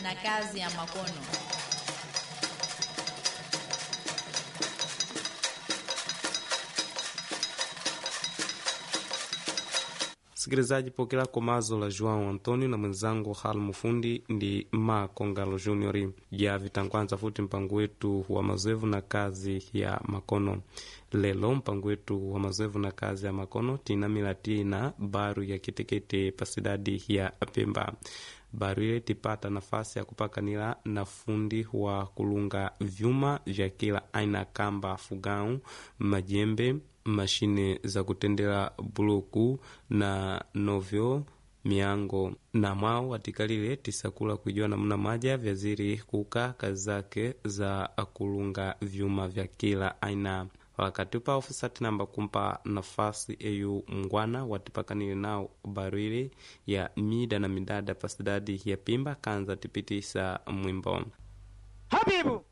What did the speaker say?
na kazi ya makono. Msikilizaji, pokela komazo la João Antonio na mwenzangu hal mufundi ndi ma Kongalo Junior ya vitangwanza futi mpango wetu wa mazoevu na kazi ya makono. Lelo mpango wetu wa mazoevu na kazi ya makono tinamila tina baru ya kitekete pasidadi ya Pemba. Baru ile tipata nafasi ya kupakanila na fundi wa kulunga vyuma vya kila aina, kamba, fugau, majembe mashine za kutendela buluku na novyo miango na mwao watikalile tisakula kuijua namna maja vyaziri kuka kazi zake za kulunga vyuma vya kila aina wakati upa ofisati namba kumpa nafasi eyu mngwana watipakanile nao barwili ya mida na midada pasidadi ya pimba kanza tipitisa mwimbo Habibu